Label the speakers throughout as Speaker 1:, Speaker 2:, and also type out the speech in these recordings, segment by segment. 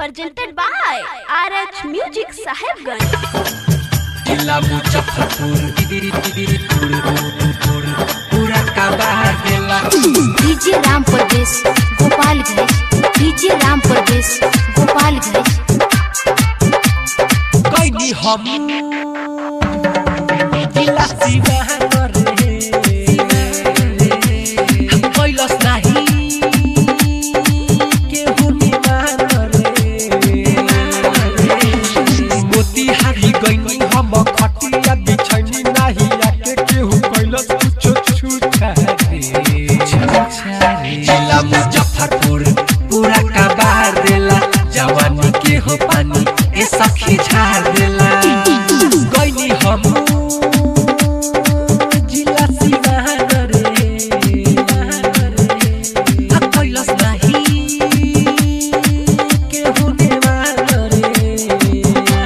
Speaker 1: presented by RH Music Sahibganj.
Speaker 2: जिला मुजफ्फरपुर पूरा कबार देला
Speaker 3: डीजे राम प्रदेश गोपालगंज डीजे राम प्रदेश गोपालगंज
Speaker 2: कैदी हम जिला शिवहर रे कैलस नाही केहू निमान रे मोतिहारी गइनी हम खटिया बिछैनी नाही आके केहू कैलस कुछो छुछा रे जिला मुजफ्फरपुर पूरा कबार देला जवानी के हो पानी ए सखी झाड़ देला गइनी हम जिला शिवहर रे आ कैलस नाही केहू नेवान रे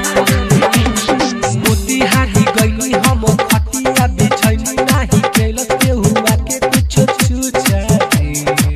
Speaker 2: मोतिहारी गइनी हम खटिया बिछैनी नाही कैलस केहू आके कुछो छुछा रे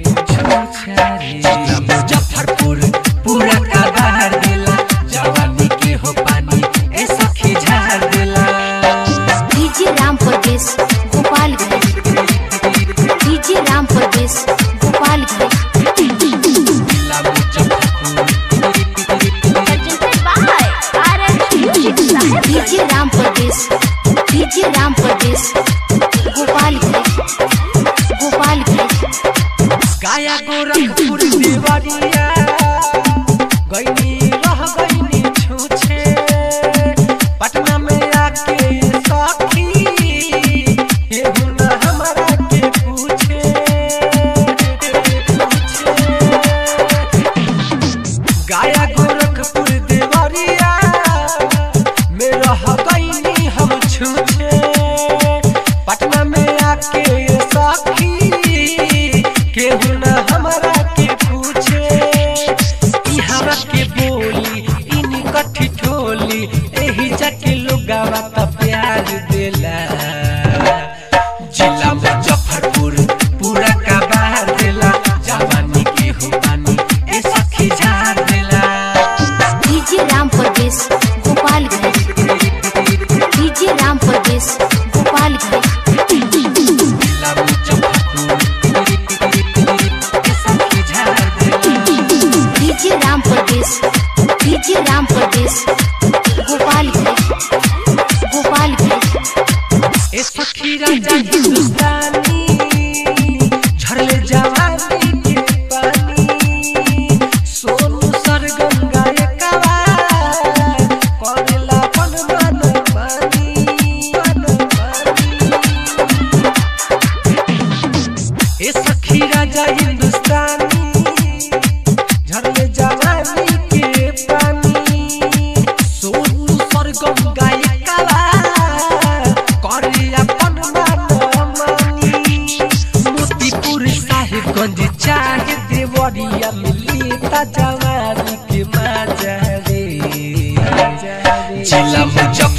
Speaker 2: जिला मुजफ्फरपुर पूरा कबार देला जवानी के हो पानी ए सखी झाड़ देला
Speaker 3: डीजे राम प्रदेश गोपालगंज डीजे राम प्रदेश गोपालगंज
Speaker 2: जिला Muzaffarpur
Speaker 1: Presented by RH Music Sahibganj.
Speaker 3: DJ Ram Pradesh DJ Ram Pradesh Gopalganj Gopalganj
Speaker 2: काया गोरखपुर देवरिया गइनी रह गइनी छुछे पटना में आके सखी केहू न हमरा के पूछे गाया गोरखपुर देवरिया में रह गइनी हम छुछे पटना में आके सखी केहू न हमरा के पूछे ई हमरा के बोली इनी कठी ठोली एही जाके लोगावा त प्यार देला जिला मुजफ्फरपुर पूरा कबार देला जवानी के हो पानी ए सखी झाड़ देला
Speaker 3: डीजे राम प्रदेश गोपालगंज डीजे राम प्रदेश गोपालगंज
Speaker 2: जिला मुजफ्फरपुर ए सखी झाड़ देला
Speaker 3: डीजे राम प्रदेश डीजे राम प्रदेश गोपालगंज गोपालगंज
Speaker 2: ए सखी राजा हिंदुस्तानी झरले जवानी के पानी सोनू सरगम गाए कवा करेला पन मन पानी मन पानी ए सखी राजा हिंदुस्तानी झरले जवानी के पानी सोनू सरगम गाए कवा करे अपन मन मानी मोतीपुर साहिबगंज चाहे देवरिया मिली ता जवानी के मजा रे जिला मुजफ्फरपुर